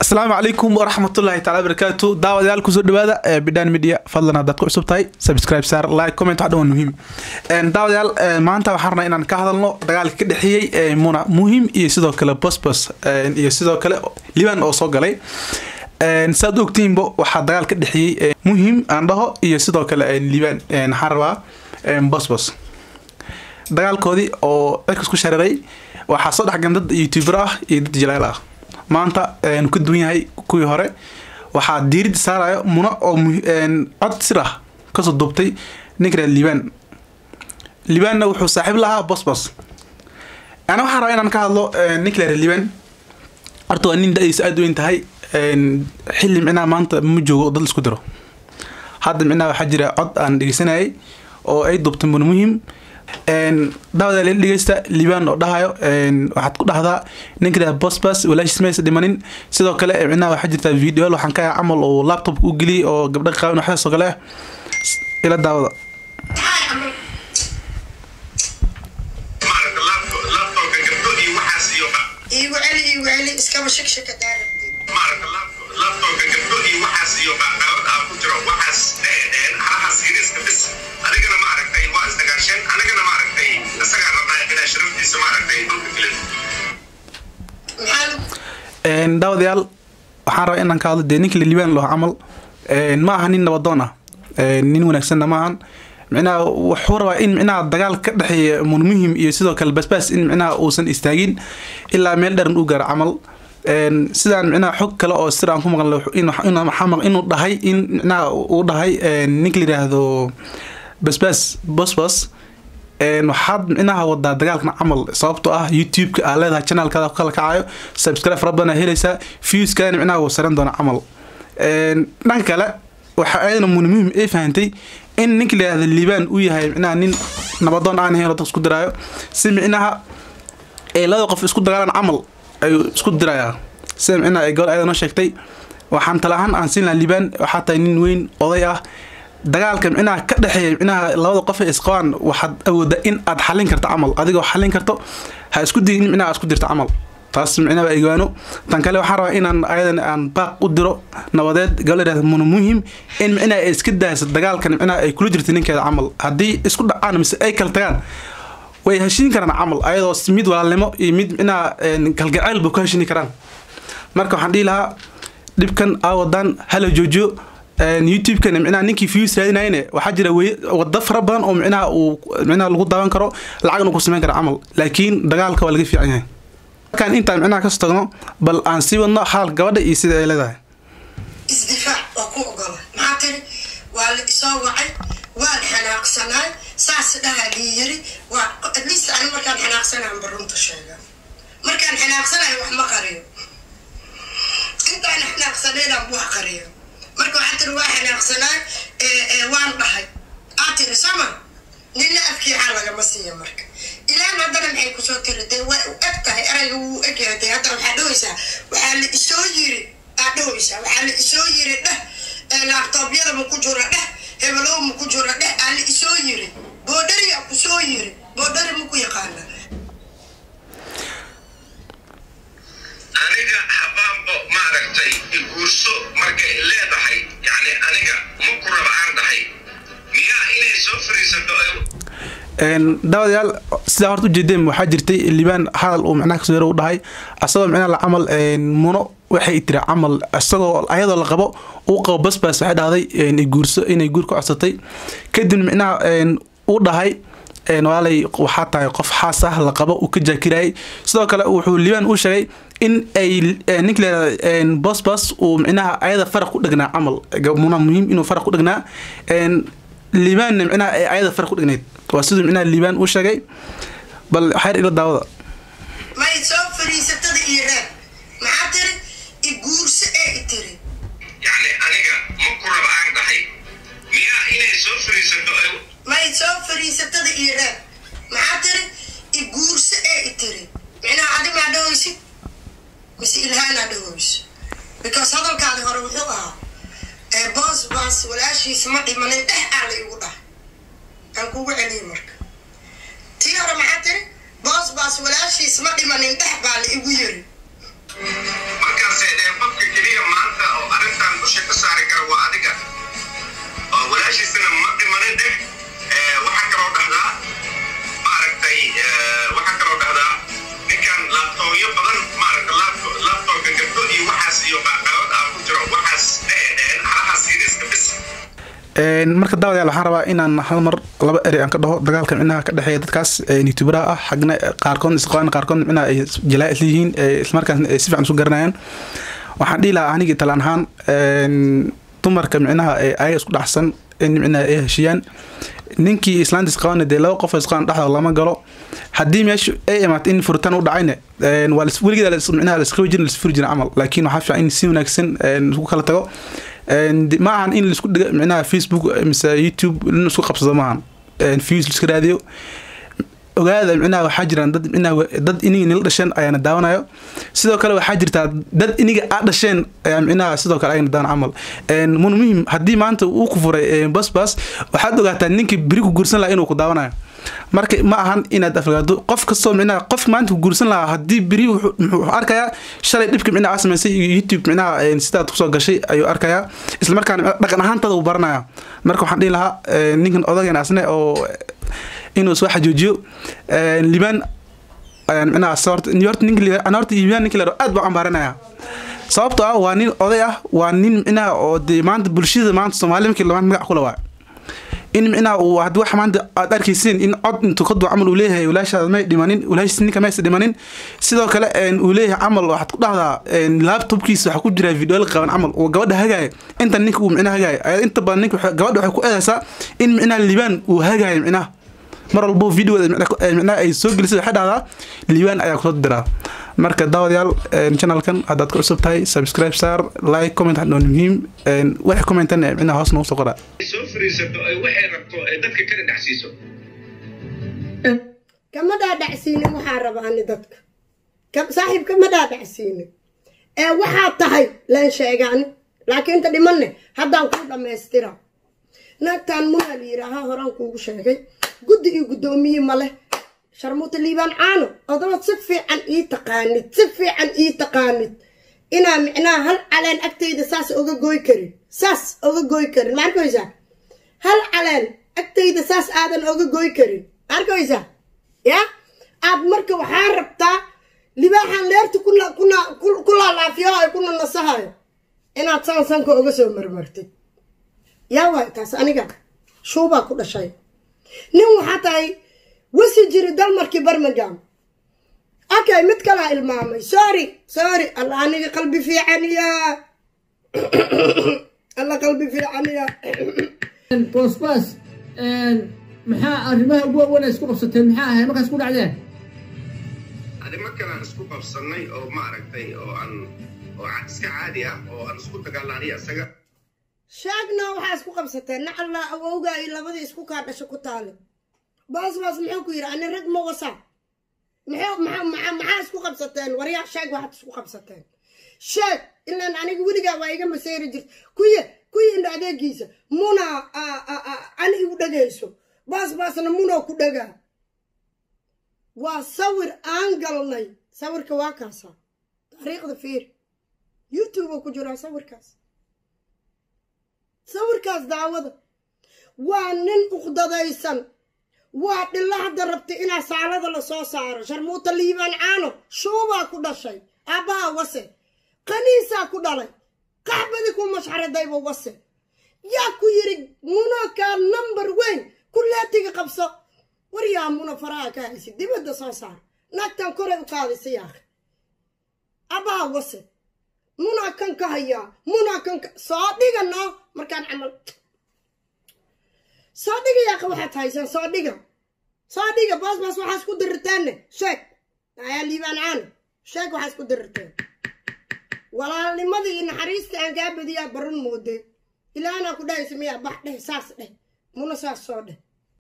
asalaamu calaykum waraxmatullaahi taala barakaatu daawadayaal kusoo dhawaada ee bidhaan media fadlan haddaad ku cusub tahay subscribe saar like comment wax dhan waa muhiim daawadayaal maanta waxaan rabnaa inaan ka hadalno dagaalka ka dhexeeyey muna muhim iyo sidoo kale bosbos iyo sidoo kale liban oo soo galay saad ogtiinba waxaa dagaal ka dhexeeyey muhim aan dhaho iyo sidoo kale liban waxaan rabaa bosbos dagaalkoodii oo cirkas ku shareeray waxaa soo dhexgan dad youtuber ah iyo dad jalaal ah maanta ka duwan yahay kuwii hore waxaa diiradda saarayo muna oo cod sir ah kasoo duubtay ninka liban libanna wuxuu saaxiib lahaa bosbos ana waxaan rabaa inaan ka hadlo ninka liban horta waa nin da-diisa aada weyn tahay xilli micnaha maanta ma joogo dad isku diro hadda micnaha waxaa jira cod aan dhegeysanayay oo ay duubtay muna muhim daawada la dhegeysta liban oo dhahayo waxaad ku dhahdaa ninka bosbas walaashiis maysa dhimanin sidoo kale micnaha waxaa jirta video waxaan ka camal oo laptopka u geliyay oo gabdha qaawan waxdaas oo kale ila daawada iigu celi iigu celi iskaba shakshaka daarabtid laptopka gabdho iyo waxaas iyo qaaqaawad aa ku jiro waxaas dheedheen halahaas yariiska bis adigana maaragtay waa isdagaasheen anigana maaragtay isagaa rabnaa inaa sharaftiisa maaragtay dhulka gelin maxaa daawadayaal waxaan rabaa inaan ka hadlo dee ninka liban loo camal ma aha nin nabadoon ah nin wanaagsanna ma ahan micnaha wuxuu rabaa in micnaha dagaal ka dhexeeya munmuhim iyo sidoo kale basbaas in micnaha uusan istaagin ilaa meel dheran u gaaro camal sidaan micnaha xog kale oo sir aan ku maqlay inuu dhahay in micnaha uu dhahay ninka la yidhaahdo basbaas bosbos waxaad micnaha wadaa dagaalkan camal sababtoo ah youtube-ka aa leedahay channelkaada ku kala kacayo subscribe fara badan aa helaysaa viewskana micnaha wuu saran doona camal dhanka kale waxa ayadana munmuhim ay fahantay in ninka la yidhahdo liban uu yahay micnaha nin nabadoon aan ahayn oo dad isku diraayo si micnaha ay labada qof isku dagaalaan camal ayuu isku dirayaa sida micnaha ay gobol ayada noo sheegtay waxaan tala ahaan aan siin lahaa liban waxaa tahay nin weyn oday ah dagaalka micnaha ka dhexeeya micnaha labada qof ee isqabaan waxaad awooda in aad xallin karto camal adigoo xallin karto ha isku dayin in micnaha aad isku dirto camal taas micnaha waa egaano tan kale waxaan rabaa inaan ayadan aan baaq u diro nabadeed gabal yidhahda muna muhim in micnaha ay iska dayso dagaalkan micnaha ay kula jirta ninkeeda camal haddii isku dhacaan mise ay kala tagaan way heshiin karaan camal ayadoo mid walaalnimo iyo mid micnaha kalgacayl ba ku heshiini karaan marka waxaan dhihi lahaa dhibkan aa wadaan hala joojiyo youtube-kan micnaha ninkii views raadinayne waxaa jira wada fara badan oo micnaha uu micnaha lagu daawan karo lacagna ku samayn karo camal laakiin dagaalka waa laga fiican yahay markaan intaan micnaha kasoo tagno bal aan sii wadno hadalka gabadha iyo sida ay leedahay isdifaac waa ku ogola maxaa tiri waa la isoo wacay waan xanaaqsanaay saas dhahaa lii yiri waa at least ani markaan xanaaqsanaan barunta sheega markaan xanaaqsanayo wax ma qariyo intaan xanaaqsanaynaan wax qariyo marka waxaa tiri waa xanaaqsanaay waan dhahay aa tiri sama nina afkiixaa lagama siiya marka ilaan haddana maxay kusoo tiri dee way u eg tahay erayga wuu egyahay dee haddana waxaa dhahaysaa waxaa la isoo yiri aa dhahaysaa waxaa la isoo yiri dheh laabtoobyada ma ku jiro dheh hebelow ma ku jiro dheh aa la isoo yiri boodhariya ku soo yiri boodhari ma ku yaqaana aniga habaanbo maaragtay iguurso markay leedahay yacni aniga ma ku raba aan dhahay miyaa inay soo fariisato ay daawadayaal sidaa horta ujeedeen waxaa jirtay liban hadal uu micnaha kasoo yaro u dhahay asagoo micnaha la camal muno waxay tiri camal isagoo ayadoo la qabo uu qabo basbas waxay dhahday guurso inay guur ka codsatay kadib micnaha uu dhahay walaalay waxaa tahay qof xaas ah la qabo uu ka jaakirayay sidoo kale wuxuu liban u sheegay in ay ninka leedahay bosbas uu micnaha ayada faraq ku dhegnaa camal muna muhiim inuu faraq ku dhegnaa libanna micnaha ay ayada faraq ku dhegnayd waa siduu micnaha liban uu sheegay bal xeer ila daawada may soo fariisatada iyo reeb maxaa tiri iguurso ee i tiri yacni aniga ma ku raba aan dhahay miyaa inay soo fariisato ay may soo fariisatada iyo reeb maxaa tiri iguurso ee i tiri micnaha adi maa dhahaysid mise ilhaanaa dhahayso because hadalkaadi hore wuxuu ahaa boos baas walaashiisa ma dhimanin dheh aa la igu dhahay aan kugu celiyay marka tii hore maxaa tiri boos baas walaashiis ma dhimanin dhex baa la igu yiri markaasay dheen qofka keliya marka daawadayaal waxaan rabaa inaan hal mar laba eri aan ka dhaho dagaalka micnaha ka dhexeeya dadkaas youtuberaha ah xagna qaarkood isqabaan qaarkood micnaha ay jalaa isla yihiin islamarkaasna ay si fiican isu garanayaan waxaan dhihi lahaa anigii talaan ahaan dumarka micnaha ayaga isku dhacsan in micnaha ay heshiiyaan ninkii islaantiis qabana dee laba qof isqaban dhexdooda lama galo haddii meesha ay imaato in furitaan u dhacayna waa weligeeda micnaha laisqabi jirin laisfuri jirin camal laakiin waxaa fiican in si wanaagsan isku kala tago ma ahan in laisku dhiga micnaha facebook mise youtube in isku qabsado maahan views laiska raadiyo ogaada micnaha waxaa jiraan dad micnaha dad iniga nila dhasheen ayaana daawanayo sidoo kale waxaa jirtaa dad iniga aa dhasheen ayaa micnaha sidoo kale ayana daawan camal mun muhim haddii maanta uu ku furay basbas waxaad ogaataa ninkii beri ku guursan lahaa inuu ku daawanayo marka ma ahan inaad afgaado qof kastoo micnaha qof maanta ku guursan lahaa haddii beri wuxuu arkayaa shalay dhibka micnaha aa samaysay iyo youtube micnaha sidaad kusoo gashay ayuu arkayaa islamarkaana dhaqan ahaantada uu baranaya marka waxaan dhihi lahaa ninkan odageen asne oo inuu soo xajuujiyo liban micnaha horta ninka horta liban ninka leero aad baan ambaaranaya sababtoo ah waa nin oday ah waa nin micnaha oo dee maanta bulshada maanta soomaali markii labaad magac kula waa in micnaha uu haddii wax maanta aad arkaysiin in cod intuu ka duu camal uu leeyahay walaashaada may dhimanin walaashiis ninka maysa dhimanin sidoo kale uu leeyahay camal waxaad ku dhahdaa laptopkiisa waxaa ku jira video la qaban camal uu gabadha hagaaya inta ninka uu micnaha hagaaya inta badan ninka gabadha waxay ku eedaysaa in micnaha libaan uu hagaaya micnaha mar walbo videoda micnaha ay soo gelisay waxay dhahdaa liibaan ayaa kusoo diraa marka daawadayaal channelkan haddaad ka cusub tahay subscribe saar like comment hadhoon muhiim waxay commentan micnaha hoos noogu soo qoraa soo fariisato ay waxay rabto ay dadka kala dhacsiiso kama dhaadhacsiinin waxaa raba ani dadka saaxiib kama dhaadhacsiinin ee waxaa tahay leen sheegaani laakiin inta dhimanne haddaan kuu dhammaystira naagtaan munaa la yidhaahaa horaan kuugu sheegay guddi iyo guddoomiye ma leh sharmuuta liibaan caano odabaad si fiican ii taqaanid si fiican ii taqaanid inaa micnaha hal caleen agtayda saas oga gooy karin saas oga gooy karin ma arkaysaa hal caleen agtayda saas aadan oga gooy karin ma arkaysaa ya aad marka waxaa rabtaa libaaxan leerta ku laalaafiyo ay kuna nasahayo inaad saan sanka oga soo marmartid yaa waay taas aniga shuubaa ku dhashay nin waxaa tahay wasi jiri dalmarkii barmagam okay mid kalaa ilmaamay sorry sorry alla aniga qalbi fiicaniya alla qalbi fiicaniya bosbas maxaa arrimaha ugu waaweyn ay isku qabsateen maxaa ahay markaas ku dhacdeen arrimo kale aan isku qabsannay oo maaragtay oo aan oo iska caadi ah oo aan isku dagaalanay isaga sheegna waxaa isku qabsateen nacalla awowga iyo labadii isku kaa dhasho ku taale baasbaas muxuu ku yidhi ani rag ma wasa maxaa isku qabsateen waryaa sheeg waxaad isku qabsateen sheeg ilaan aniga weligaa waa iga masayri jirta kuye kuyi indha adeegiisa muna ani igu dhagayso baasbaasna munoo ku dhagaa waa sawir aan galnay sawirka waa kaasa taariikhda fiir youtube ku jiraa sawirkaas sawirkaas daawada waa nin uqdadaysan waa dhilla hadda rabta inaa saalada la soo saaro sharmuuta liibaan caano shuubaa ku dhashay aabbaha wase qaniisaa ku dhalay qaxbadi ku mashxaradayba wase yaa ku yidhi munakaa number weyn kuleetiga qabso war yaa muna faraha ka haysi dibadda soo saar naagtan koray u qaadaysa yaakhi aabbaha wase munaa kan ka hayaa munaa kan ka soo dhigano markaan camal soo dhiga yaaqa waxaad haysaan soo dhiga soo dhiga baas baas waxaa isku dirirteenne sheeg ayaa liibaan caano sheeg waxaa isku dirirteen walaalnimadii iyo naxariista aan kaa badiyaa barun moodee ilaanaa ku dhahaysa miyaa bax dheh saas dheh muna saas soo dheh